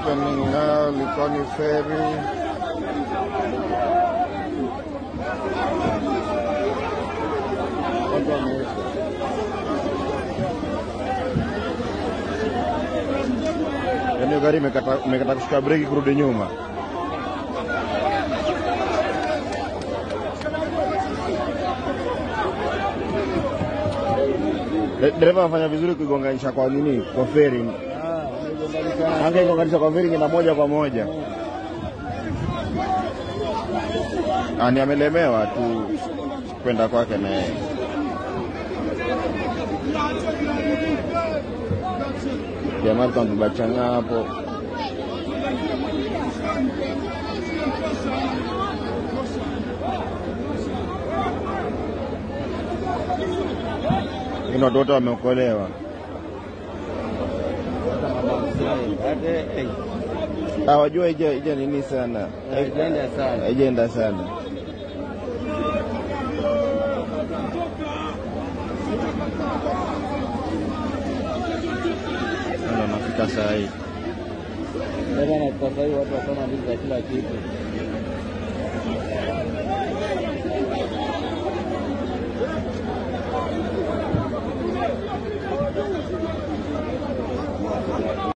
happening now, Likoni Ferry. Watu wameisha. Yaani gari imekata imekata kushika breki kurudi nyuma. De- Dereva anafanya vizuri kuigonganisha kwa nini? Kwa feri. Angeigonganisha kwa feri ngina moja kwa moja. Ani amelemewa tu kwenda kwake na yeye. Jamaa alikuwa amebachana hapo. Lakini watu wote wameokolewa. Hawajua ija ija nini sana. Haijaenda sana. Haijaenda sana. Ndio nafika saa hii. Sasa na sasa hivi watu wasoma ndizi za kila kitu.